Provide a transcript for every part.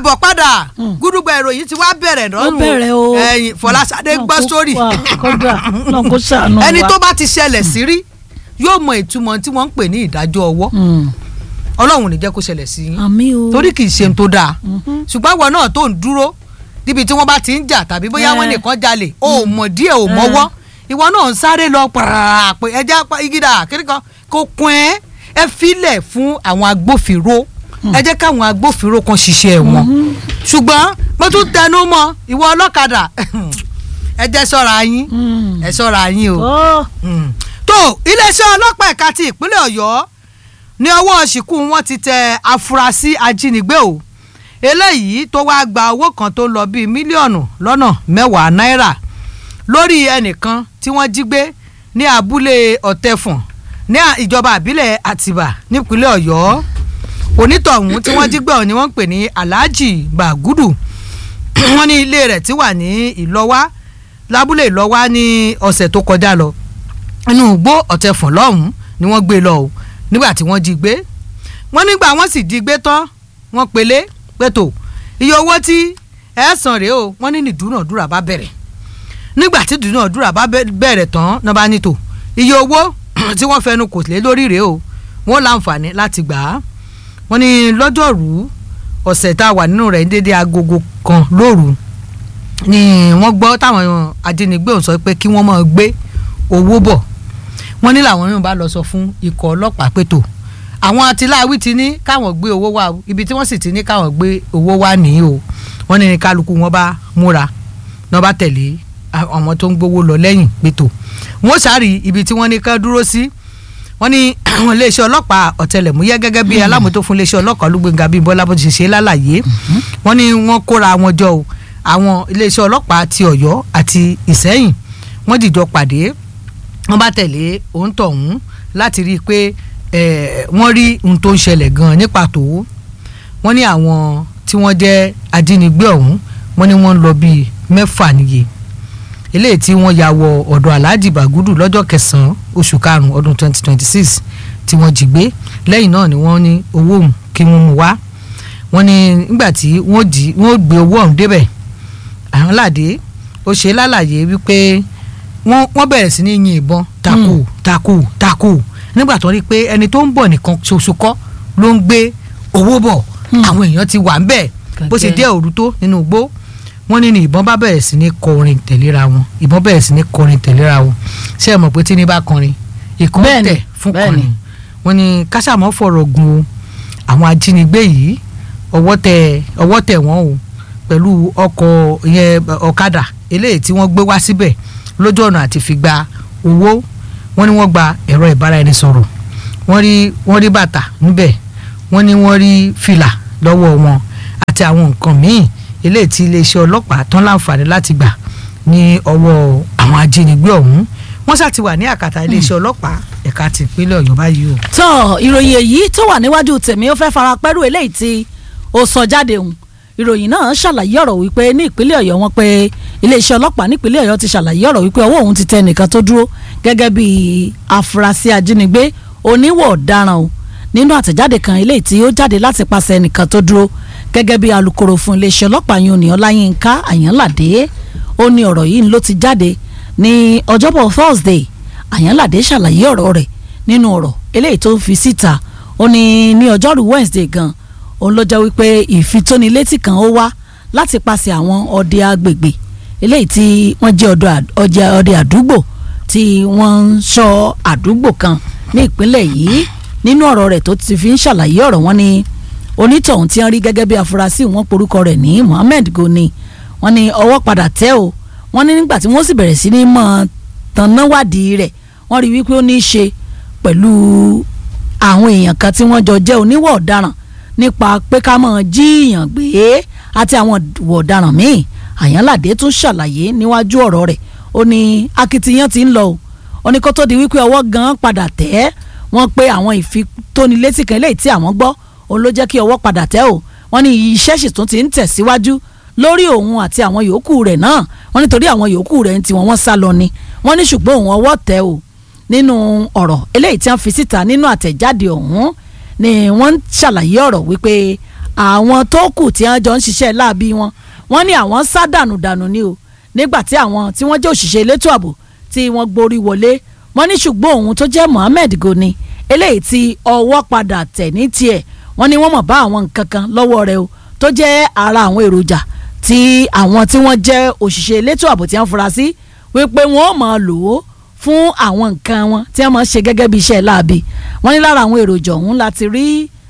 káàbọ̀ padà gúdúgbà ìròyìn ti wá bẹ̀rẹ̀ ó lọ́rùn bẹ̀rẹ̀ o ẹ̀yìn Fọláṣadé Náà gbọ́ kó sórí wà, kódà náà kó ṣàánú wa. ẹni tó bá ti ṣẹlẹ̀ sí rí yóò mọ ìtumọ̀ tí wọ́n ń pè ní ìdájọ́ ọwọ́ Mm. ọlọ́run ò ní jẹ́ kó ṣẹlẹ̀ sí yín àmì o torí kì í ṣe ohun tó dáa Mhm. ṣùgbọ́n àwọn náà tó ń dúró níbi tí wọ́n bá ti ń jà tàbí bóyá Eh. wọ́n nìkan jalè o ò mọ̀ díẹ̀ ò mọ́wọ́ ìwọ náà ń sáré lọ pàrà pé ẹja igida kíríkan kò kún ẹ ẹ filẹ̀ fún àwọn agbófinró ẹ jẹ́ káwọn agbófinró kan ṣiṣẹ́ wọn ṣùgbọ́n mo tún tẹnu mọ́ ìwọ ọlọ́kadà ẹ jẹ́ ṣọ́ra yín Mm. ẹ ṣọ́ra yín o Ó, Mm. tó iléeṣẹ́ ọlọ́pàá ẹ̀ka ti ìpínlẹ̀ ọ̀yọ́ ní ọwọ́ ṣìkú wọn ti tẹ afurasí ajínigbé o eléyìí tó wáá gba owó kan tó ń lọ bíi mílíọ̀nù lọ́nà mẹ́wàá náírà lórí ẹnìkan tí wọ́n jí gbé ní abúlé ọ̀tẹ̀fọ̀n ní à- ìjọba àbílẹ̀ àtìbà nípínlẹ̀ ọ̀yọ́ onítọ̀hún tí wọ́n jí gbé ọ̀hún ni wọ́n ń pè ní alhaji bagudu wọ́n ní ilé rẹ̀ tí wà ní ìlọ́wá lábúlé ìlọ́wá ní ọ̀sẹ̀ tó kọjá lọ inú igbó ọ̀tẹ̀fọ̀n lọ́hùn-ún ni wọ́n gbé lọ o nígbà tí wọ́n jí gbé wọ́n nígbà wọ́n sì jí gbé tán wọ́n pelé pẹ̀tò iye owó tí ẹ san rèé o wọ́n ní ní ìdúnàdúrà bá bẹ̀rẹ̀ nígbà tí ìdúnàdúrà bá bẹ- bẹ̀rẹ̀ tán náà bá ní tò iye owó tí wọ́n fẹnu kò lé lórí rèé o wọ́n láǹfààní láti gbà á wọ́n ní lọ́jọ́rú ọ̀sẹ̀ tá a wà nínú rẹ̀ ní dédé agogo kan lóru ni wọ́n gbọ́ táwọn ajínigbé ọ̀hún sọ pé kí wọ́n máa gbé owó bọ̀ wọ́n ní làwọn yóò bá lọ sọ fún ikọ̀ ọlọ́pàá pé tó àwọn atiláwí ti ní káwọn gbé owó wá o ibi tí wọ́n sì ti ní káwọn gbé owó wá nìyí o wọ́n ní ní kálukú wọn bá múra náà bá tẹ̀lé àwọn tó ń gbowó lọ lẹ́yìn pé tó wọ́n sáré ibi tí wọ́n ní ká dúró sí wọ́n ní àwọn iléeṣẹ́ ọlọ́pàá ọ̀tẹlẹ̀múyẹ́ gẹ́gẹ́ bí alámòótó fún iléeṣẹ́ ọlọ́pàá olúgbénga bíi bọ́lá bó ti ṣe lálàyé wọ́n ní wọ́n kóra wọn jọ o àwọn iléeṣẹ́ ọlọ́pàá ti ọ̀yọ́ àti ìsẹ́yìn wọ́n dìjọ pàdé wọ́n bá tẹ̀lé òǹtọ̀hún láti rí i pé eh, wọ́n rí ohun tó ń ṣẹlẹ̀ gan-an ní pàtó wọ́n ní àwọn tí wọ́n jẹ́ ajínigbé ọ̀hún wọ́n ní wọ́n ń lọ bíi mẹ́fà níye eléyìí tí wọ́n ya wọ ọ̀dọ̀ alhaji bagudu lọ́jọ́ kẹsàn-án oṣù karùn-ún ọdún 2026 tí wọ́n jí gbé lẹ́yìn náà ni wọ́n ní owó òun kí wọ́n mú wá wọ́n ní nígbà tí wọ́n jí wọ́n gbé owó ọ̀hún débẹ̀ àwọn ládé ó ṣe lálàyé wípé wọ́n wọ́n bẹ̀rẹ̀ sí ní yin ìbọn takò takò takò nígbà tó rí i pé ẹni tó ń bọ̀ nìkan ṣoṣo kọ́ ló ń gbé owó bọ̀ àwọn èèyàn ti wà ń bẹ̀ bó ṣe Kẹ̀kẹ́. dé òru tó nínú igbó wọ́n ní ní ìbọn bá bẹ̀rẹ̀ sí ní kọrin tẹ̀léra wọn ìbọn bẹ̀rẹ̀ sí ní kọrin tẹ̀léra wọn ṣé ẹ mọ̀ pé tí ní bá kọrin ìkọ́ Bẹ́ẹ̀ni, tẹ̀ fún bẹ́ẹ̀ni. kọrin wọ́n ní kásámọ́ fọ̀rọ̀ gun o àwọn ajínigbé yìí ọwọ́ tẹ̀ ọwọ́ tẹ̀ wọ́n o pẹ̀lú ọkọ̀ ìyẹn ọ̀kadà eléyìí tí wọ́n gbé wá síbẹ̀ lójú ọ̀nà àti fi gba owó wọ́n ní wọ́n gba ẹ̀rọ ìbáraẹnisọ̀rọ̀ wọ́n rí wọ́n rí bàtà níbẹ̀ wọ́n ní wọ́n rí fìlà lọ́wọ́ wọn àti àwọn nǹkan míì eléyìí tí iléeṣẹ́ ọlọ́pàá tán láǹfààní láti gbà ní ọwọ́ àwọn ajínigbé ọ̀hún wọ́n ṣáà ti wà ní àkàtà iléeṣẹ́ ọlọ́pàá ẹ̀ka ti ìpínlẹ̀ ọ̀yọ́ báyìí o. tọ́ ìròyìn èyí tó wà níwájú tèmi ó fẹ́ fara pẹ́rù eléyìí tí ó sọ jáde hùn ìròyìn náà ṣàlàyé ọ̀rọ̀ wípé ní ìpínlẹ̀ ọ̀yọ́ wọn pé iléeṣẹ́ ọlọ́pàá nípínlẹ̀ ọ̀yọ́ ti ṣàlàyé ọ̀rọ̀ wípé ọwọ́ òun ti tẹ nìkan tó dúró gẹ́gẹ́ bí afurasí ajínigbé oníwọ̀ ọ̀daràn o nínú àtẹ̀jáde kan eléyìí tí ó jáde láti pàṣẹ nìkan tó dúró gẹ́gẹ́ bí alukoro fún iléeṣẹ́ ọlọ́pàá yìí òní ọláyínká àyànládé ó ní ọ̀rọ̀ yìí ló ti jáde ní ọjọ́bọ̀ thursday àyànládé ṣàlàyé ọ̀rọ̀ rẹ̀ nínú ọ̀rọ̀ eléyìí tó fi síta ó ní ní ọjọ́rú wednesday gan òun ló jẹ́ wípé ìfitónilétí kan ó wá láti pàṣẹ àwọn ọdẹ agbègbè eléyìí tí wọ́n jẹ́ ọdọ àd- ọjà- ọdẹ àdúgbò tí wọ́n ń ṣọ́ àdúgbò kan ní ìpínlẹ̀ yìí nínú ọ̀rọ̀ rẹ̀ tó ti fi ń ṣàlàyé ọ̀rọ̀ wọn ni onítọ̀hún tí wọ́n rí gẹ́gẹ́ bí afurasí wọn porúkọ rẹ̀ ní Muhammed Goni wọ́n ní ọwọ́ padà tẹ́ o wọ́n ní nígbà tí wọ́n sì bẹ̀rẹ̀ sí ní mọ̀ tannáwádìí rẹ̀ wọ́n rí wípé ó ní í ṣe pẹ̀lú àwọn èèyàn kan tí wọ́n jọ jẹ́ oníwọ̀ ọ̀daràn nípa pé ká mọ̀ jíìyàn gbé àti àwọn ìwọ̀ ọ̀daràn míì àyànládé tún ṣàlàyé níwájú ọ̀rọ̀ rẹ̀ ó ní akitiyan ti ń lọ o ó ní kó tó di wípé ọwọ́ gan padà tẹ́ wọ́n pé àwọn ìfitónilétí kan eléyìí tí àwọn gbọ́ òun ló jẹ́ kí ọwọ́ padà tẹ́ o wọ́n ní iṣẹ́ sì tún ti ń tẹ̀síwájú lórí òun àti àwọn yòókù rẹ̀ náà wọ́n nítorí àwọn yòókù rẹ̀ ń tiwọn wọ́n sá lọ ni wọ́n ní ṣùgbọ́n òun ọwọ́ tẹ́ o nínú ọ̀rọ̀ eléyìí tí wọ́n fi síta nínú àtẹ̀jáde ọ̀hún ni wọ́n ń ṣàlàyé ọ̀rọ̀ wípé àwọn tó kù tí wọ́n jọ ń ṣiṣẹ́ láabi wọn wọ́n ní àwọn sá dànù dànù ni o nígbà tí àwọn tí wọ́n jẹ́ òṣìṣẹ́ elétò ààbò tí wọ́n gborí wọlé wọ́n ní ṣùgbọ́n òun tó jẹ́ Mohammed Goni eléyìí tí ọwọ́ padà tẹ̀ ní tiẹ̀ wọ́n ní wọ́n mọ̀ bá àwọn nǹkan kan lọ́wọ́ rẹ̀ o tó jẹ́ ara àwọn èròjà tí àwọn tí wọ́n jẹ́ òṣìṣẹ́ elétò ààbò tí wọ́n fura sí wípé wọ́n ó máa lò ó fún àwọn nǹkan wọn tí wọ́n máa ṣe gẹ́gẹ́ bí iṣẹ́ láabi wọ́n ní lára àwọn èròjà ọ̀hún láti rí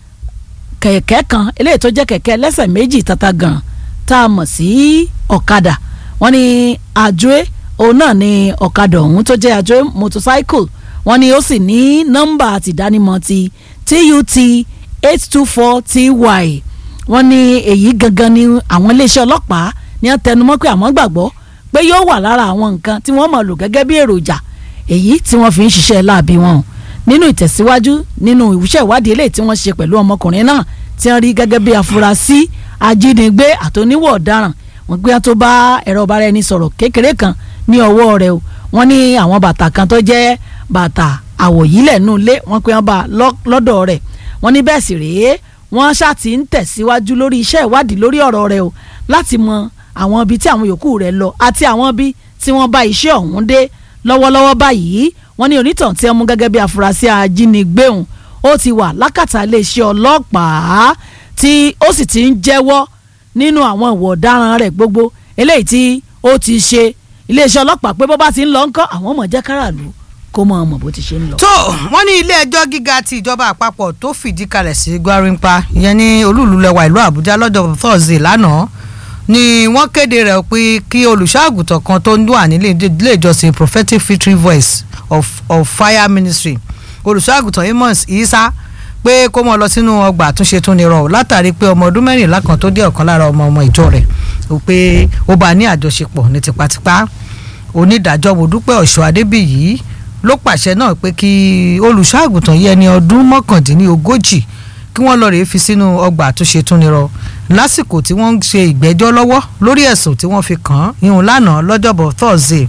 kẹ̀kẹ́ kan eléyìí tó jẹ́ kẹ̀kẹ́ ẹlẹ́sẹ̀ méjì tata gan tá a mọ̀ sí ọ̀kadà wọ́n ní àjọyé òun náà ni ọ̀kadà ọ̀hún tó jẹ́ àjọyé motorcycle wọ́n ní ó sì ní nọ́mbà àtìdánimọ̀ ti TUT eight two four TY wọ́n ní èyí gangan ni àwọn iléeṣẹ́ ọlọ́pàá ní wọ́n tẹnumọ́ pé àwọn gbàgbọ́ pé yóò wà lára àwọn nǹkan tí wọ́n mọ̀ lò gẹ́gẹ́ bí èròjà èyí tí wọ́n fi ń ṣiṣẹ́ láabi wọn o nínú ìtẹ̀síwájú nínú ìwúṣẹ́ ìwádìí eléyìí tí wọ́n ṣe pẹ̀lú ọmọkùnrin náà tí wọ́n rí gẹ́gẹ́ bí afurasí ajínigbé àtòníwọ̀ ọ̀daràn wọ́n gbé wọn tó bá ẹ̀rọ ọba rẹ̀ ní sọ̀rọ̀ kékeré kan ní ọwọ́ rẹ̀ o wọ́n ní àwọn bàtà kan tó jẹ́ bàtà àwòyílẹ̀ nù lé wọ́n pé wọ́n bá lọ́dọ̀ rẹ̀ wọ́n ní bẹ́ẹ̀ sì rèé wọ́n ṣáà ti ń tẹ̀síwájú lórí iṣẹ́ ìwádìí lórí ọ̀rọ̀ rẹ̀ o láti mọ àwọn ibi tí àwọn yòókù rẹ̀ lọ àti àwọn ibi tí wọ́n bá iṣẹ́ ọ̀hún dé lọ́wọ́lọ́wọ́ báyìí wọ́n ní onítàn tí wọ́n mú gẹ́gẹ́ bí afurasí ajínigbé òun ó ti wà lákàtà iléeṣẹ́ ọlọ́pàá tí ó sì ti ń jẹ́wọ́ nínú àwọn ìwà ọ̀daràn rẹ̀ gbogbo eléyìí tí ó ti ṣe iléeṣẹ́ ọlọ́pàá pé bó bá ti ń lọ ńkọ́ àwọn ọmọ jẹ́ káràlú kó mọ ọmọ bó ti ṣe ń lọ. tó wọ́n ní ilé ẹjọ́ gíga ti ìjọba àpapọ̀ tó fìdí kalẹ̀ sí Gwarinpa ìyẹn ní olúùlú lẹwa ìlú Àbújá lọ́jọ́ Thursday lánàá ni wọ́n kéde rẹ̀ pé kí olùṣọ́àgùtàn kan tó ń wà nílé ilé ìjọsìn prophetic victory voice of of fire ministry olùṣọ́àgùtàn Amos Isa pé kó mọ lọ sínú ọgbà àtúnṣe tó ní rọ látàrí pé ọmọ ọdún mẹ́rìnlá kan tó dé ọ̀kan lára ọmọ ọmọ ìjọ rẹ̀ pé ó bá ní àjọṣepọ̀ ní tipátipá onídàájọ́ Modúpẹ́ Ọ̀ṣọ́ Adébíyì ló pàṣẹ náà pé kí olùṣọ́àgùtàn yìí ẹni ọdún mọ́kàndínlógójì kí wọ́n lọ rèé fi sínú ọgbà àtúnṣe tó ní rọ lásìkò tí wọ́n ń ṣe ìgbẹ́jọ́ lọ́wọ́ lórí ẹ̀sùn tí wọ́n fi kàn án ìhùn lánàá lọ́jọ́bọ̀ Thursday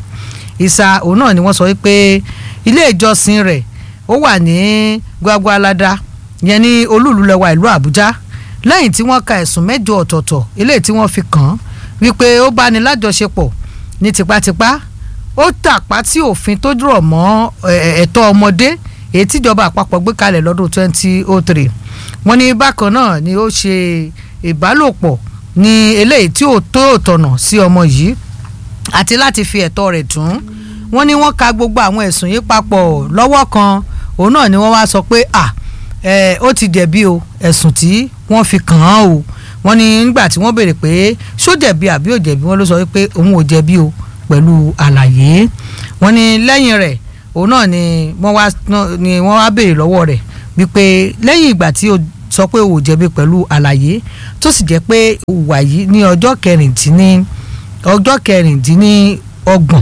ìsà òun náà ni wọ́n sọ wípé ilé ìjọsìn rẹ̀ ó wà ní Gwagwalada yẹn ní olúùlúlẹ̀wà ìlú Àbújá lẹ́yìn tí wọ́n ka ẹ̀sùn mẹ́jọ ọ̀tọ̀ọ̀tọ̀ eléyìí tí wọ́n fi kàn án wípé ó bá ní lájọṣepọ̀ ní tipátipá ó tàpá tí òfin tó dúró mọ́ ẹ̀tọ́ ọmọdé èyí tíjọba àpapọ̀ gbé kalẹ̀ lọ́dún 2003 wọ́n ní bákan náà ni ó ṣe ìbálòpọ̀ ní eléyìí tí ò tó tọ̀nà sí ọmọ yìí àti láti fi ẹ̀tọ́ rẹ̀ dùn wọ́n ní wọ́n ka gbogbo àwọn ẹ̀sùn yìí papọ̀ lọ́wọ́ kan òun náà ni wọ́n wá sọ pé à ẹ ó ti jẹ̀bi o ẹ̀sùn tí wọ́n fi kàn án o wọ́n ní nígbà tí wọ́n béèrè pé ṣó jẹ̀bi àbí ò jẹ̀bi wọ́n ló sọ pé òun ò jẹ̀bi o pẹ̀lú àlàyé wọ́n ní lẹ́yìn rẹ̀ òun náà ni wọ́n wá ni wọ́n wá béèrè lọ́wọ́ rẹ̀ wípé lẹ́yìn ìgbà tí o sọ pé o ò jẹ̀bi pẹ̀lú àlàyé tó sì jẹ́ pé ìwà yìí ní ọjọ́ kẹrìndínní ọjọ́ kẹrìndínlọ́gbọ̀n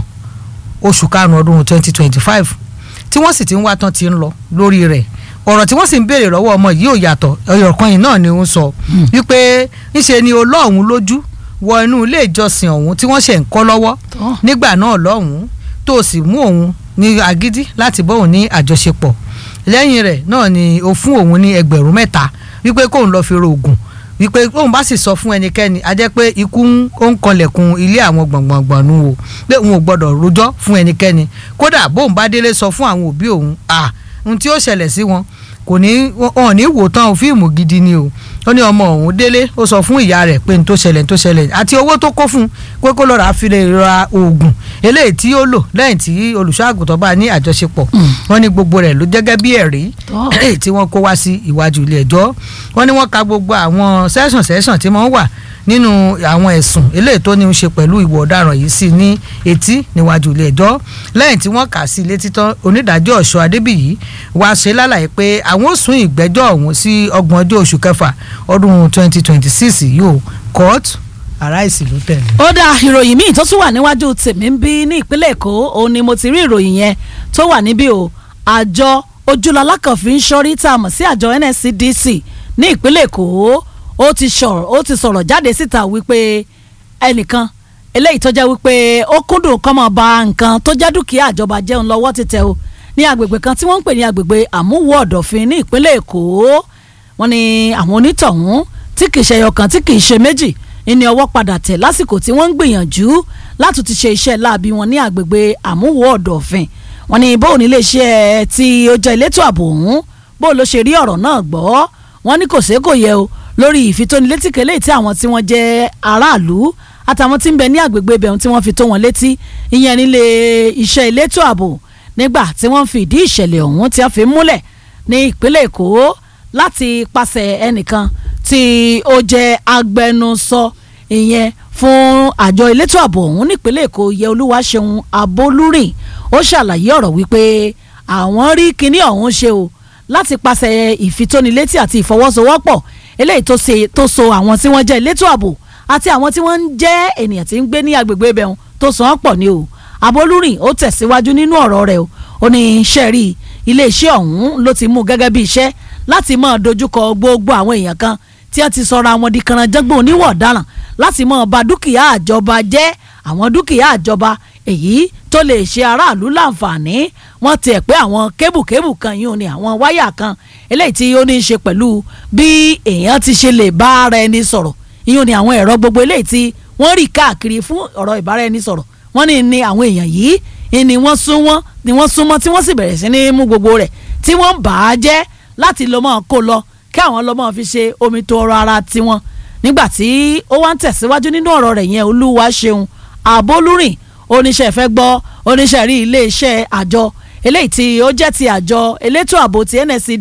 oṣù karùn-ún ọdún twenty twenty five tí wọ́n sì ti ń wá tán ti ń lọ lórí rẹ̀ ọ̀rọ̀ tí wọ́n sì ń béèrè lọ́wọ́ ọmọ yìí ò yàtọ̀ ọ̀rọ̀ kan yìí náà ni ó ń sọ wípé ńṣe ni olóòhún lójú wọ inú ilé ìjọsìn ọ̀hún tí wọ́n ṣe ń kọ́ lọ́wọ́ nígbà náà lọ́hùn tó o sì mú òun ní agídí láti bọ́ òun ní àjọṣepọ̀ lẹ́yìn rẹ̀ náà ni o fún òun ní ẹgbẹ̀rún mẹ́ta wípé kóun lọ́ọ́ fi ro oògùn wípé tóun bá sì sọ fún ẹnikẹ́ni a jẹ́ pé ikú ó ń kanlẹ̀kùn ilé àwọn gbọ̀ngbọ̀ngbọ̀n nu o pé òun ò gbọ́dọ̀ rojọ́ fún ẹnikẹ́ni kódà bóun bá délé sọ fún àwọn òbí òun à ohun tí ó ṣẹlẹ̀ sí wọn kò ní wọn ní wò tán fíìmù gidi ni o ó ní ọmọ òun délé ó sọ fún ìyá rẹ̀ pé n tó ṣẹlẹ̀ n tó ṣẹlẹ̀ àti owó tó kó fún pé kó lọ́ọ́ rà á fi lè ra oògùn eléyìí tí ó lò lẹ́yìn tí olùṣọ́àgùtàn bá ní àjọṣepọ̀ wọ́n ní gbogbo rẹ̀ ló jẹ́gẹ́ bí ẹ̀rí tí wọ́n kó wá sí iwájú ilé ẹjọ́ wọ́n ní wọ́n ka gbogbo àwọn sẹ́sàn sẹ́sàn tí wọ́n wà nínú àwọn ẹ̀sùn eléyìí tó ní í ṣe pẹ̀lú ìwà ọ̀daràn yìí sí ní etí níwájú ilé ẹjọ́ lẹ́yìn tí wọ́n kà sí ilé títọ́ onídàájọ́ ọ̀ṣọ́ adébíyì wá ṣe lálàyé pé àwọn ò sún ìgbẹ́jọ́ ọ̀hún sí ọgbọ̀n ọjọ́ oṣù kẹfà ọdún twenty twenty six yìí ó court aráàsì ló tẹ̀lé. ó dá ìròyìn míì tó tún wà níwájú tèmi ń bí ní ìpínlẹ̀ èkó òun ni mo ti rí ìròyìn yẹn tó wà níbí o àjọ ojúlọlá kan fi ń ṣọ́rí tá a mọ̀ sí àjọ NSCDC ní ìpínlẹ̀ èkó ó ti sọ̀rọ̀ ó ti sọ̀rọ̀ jáde síta wípé ẹnìkan eléyìí tó jẹ́ wípé ó kúndùn kọ́ máa ba nǹkan tó jẹ́ dúkìá àjọba jẹun lọ́wọ́ ti tẹ̀ o ní agbègbè kan tí wọ́n ń pè ní agbègbè àmúwò ọ̀dọ̀fin ní ìpínlẹ̀ èkó wọ́n ní àwọn onítọ̀hún tí kì í ṣe ẹyọ kan tí kì í ṣe méjì ìní ọwọ́ padà tẹ̀ lásìkò tí wọ́n ń gbìyànjú láti ti ṣe iṣẹ́ láabi wọn ní àgbègbè àmúwò ọ̀dọ̀fin wọn ní bóun nílé iṣẹ́ tí ó jẹ́ elétò ààbò ọ̀hún bóun ló ṣe rí ọ̀rọ̀ náà gbọ́ wọn ní kò sé kò yẹ o lórí ìfitónilétí kẹlẹ́ tí àwọn tí wọ́n jẹ́ aráàlú àtàwọn tí ń bẹ ní àgbègbè ibẹ̀ tí wọ́n fi tó wọn létí ìyẹn nílé iṣẹ́ elétò ààbò nígbà tí wọ́n fi ìdí ìṣẹ̀lẹ̀ ọ̀hún tí wọ́n fi múlẹ̀ ní ìpínlẹ̀ èkó láti pàṣẹ ẹnìkan tí ó jẹ́ agbẹnusọ ìyẹn fún àjọ elétò ààbò ọ̀hún nípínlẹ̀ èkó yẹ olúwaṣeun abolúrìn ó ṣàlàyé ọ̀rọ̀ wípé àwọn rí kinní ọ̀hún ṣe o láti pàṣẹ ìfitónilétí àti ìfọwọ́sowọ́pọ̀ eléyìí tó ṣe tó so àwọn tí wọ́n jẹ́ elétò ààbò àti àwọn tí wọ́n ń jẹ́ ènìyàn tí ń gbé ní agbègbè ibẹ̀ tó so wọ́n pọ̀ ni o abolúrìn ó tẹ̀síwájú nínú ọ̀rọ̀ rẹ̀ o ó ní iṣẹ́ rí iléeṣẹ́ ọ̀hún ló ti mú gẹ́gẹ́ bí iṣẹ́ láti máa dojúkọ gbogbo àwọn èèyàn kan tí wọ́n ti sọra àwọn di kanranjẹ́gbọ̀n oníwọ̀ ọ̀daràn láti máa ba dúkìá àjọba jẹ́ àwọn dúkìá àjọba èyí tó lè ṣe aráàlú láǹfààní wọ́n tiẹ̀ pé àwọn kébùkébù kan yìí ò ní àwọn wáyà kan eléyìí tí ó ní í ṣe pẹ̀lú bí èèyàn ti ṣe lè bá ara ẹni sọ̀rọ̀ yìí ò ní àwọn ẹ̀rọ gbogbo eléyìí tí wọ́n rí káàkiri fún ọ̀rọ̀ ìbára ẹni sọ̀rọ̀ wọ́n ní ní àwọn èèyàn yìí ni wọ́n sún wọ́n ni wọ́n sún mọ́ tí wọ́n sì bẹ̀rẹ̀ sí ní mú gbogbo rẹ̀ tí wọ́n bà á jẹ́ láti lọ́ mọ́ kó lọ kí àwọn lọ́ mọ́ fi ṣe omi tó ọrọ̀ ara tiwọn nígbà tí ó wá ń tẹ̀síwájú nínú ọ̀rọ̀ rẹ̀ yẹn olúwa ṣeun àbólúrìn oníṣẹ́ fẹ́ gbọ́ oníṣẹ́ rí iléeṣẹ́ àjọ eléyìí tí ó jẹ́ ti àjọ elétò ààbò ti NSCD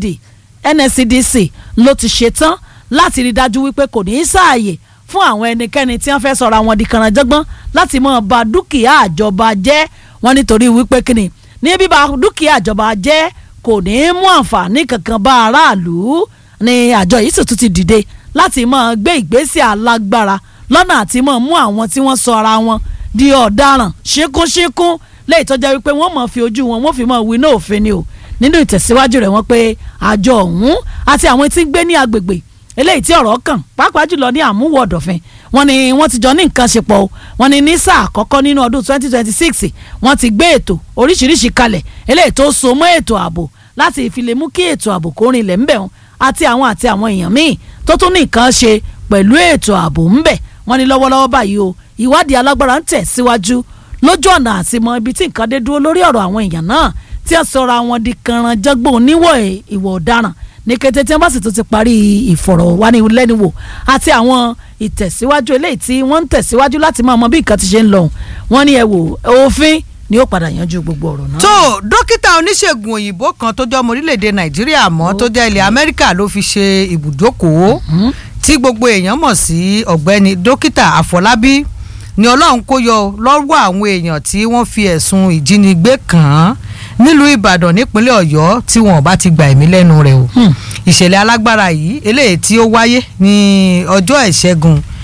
NSCDC ló ti ṣetán láti rí dájú wípé kò ní í sáàyè fún àwọn ẹnikẹ́ni tí wọ́n fẹ́ sọ̀rọ̀ àwọn di kànáńjọ́gbọ́n láti máa ba dúkìá àjọba jẹ́ wọ́n nítorí wípé kíni ní bíba dúkìá àjọba jẹ́ kò ní í mú àǹfààní kankan bá aráàlú ni àjọ yìí sì tún ti dìde láti máa gbé ìgbésẹ̀ alágbára lọ́nà àti máa mú àwọn tí wọ́n sọ ara wọn di ọ̀daràn ṣíkúnṣíkún lẹ́yìn tó jẹ́ wípé wọ́n máa fi ojú wọn wọ́n fi máa wí náà òfin ni o nínú ìtẹ̀síwájú rẹ̀ wọ́n pé àjọ ọ̀hún àti àwọn tí ń gbé ní agbègbè eléyìí tí ọ̀rọ̀ kàn pàápàá jùlọ ní àmúwò ọ̀dọ̀fin wọ́n ní wọ́n ti jọ ní nǹkan ṣe pọ̀ o wọ́n ní ní sáà àkọ́kọ́ nínú ọdún 2026 wọ́n ti gbé ètò oríṣiríṣi kalẹ̀ eléyìí tó so mọ́ ètò ààbò láti fi lè mú kí ètò ààbò kó rinlẹ̀ ńbẹ̀ wọn àti àwọn àti àwọn èèyàn míì tó tún ní nǹkan ṣe pẹ̀lú ètò ààbò ńbẹ̀ wọ́n ní lọ́wọ́lọ́wọ́ báyìí o ìwádìí alágbára ń tẹ̀ síwájú lójú ọ̀nà àti mọ ibi tí nǹkan dé dúró lórí ọ̀rọ̀ àwọn èèyàn náà tí a sọra wọn di kànrànjọ́gbọ̀n oníwọ̀ ìwọ̀ ọ̀daràn ní kété tí wọ́n bá sì tún ti parí ìfọ̀rọ̀wánilẹ́nuwò àti àwọn ìtẹ̀síwájú eléyìí tí wọ́n ń tẹ̀síwájú láti máa mọ bí nǹkan ti ṣe ń lọ wọ́n ní ẹ wò òfin ni ó padà yanjú gbogbo ọ̀rọ̀ náà. tó dókítà oníṣègùn òyìnbó kan tó jẹ́ ọmọ orílẹ̀-èdè nàìjíríà mọ́ tó jẹ́ ilẹ̀ amẹ́ríkà ló fi ṣe ibùdókòó tí gbogbo èèyàn mọ̀ sí ọ̀gbẹ́ni dókítà àfọlábí ni ọlọ́run kó yọ lọ́wọ́ àwọn èèyàn tí wọ́n fi ẹ̀sùn ìjínigbé kàn án nílùú ìbàdàn nípínlẹ̀ ọ̀yọ́ tí wọn ò bá ti gba ẹ̀mí lẹ́nu rẹ̀ o ìṣẹ̀lẹ̀ alágbára yìí eléyìí tí ó wáyé ní ọjọ́ ìṣẹ́gun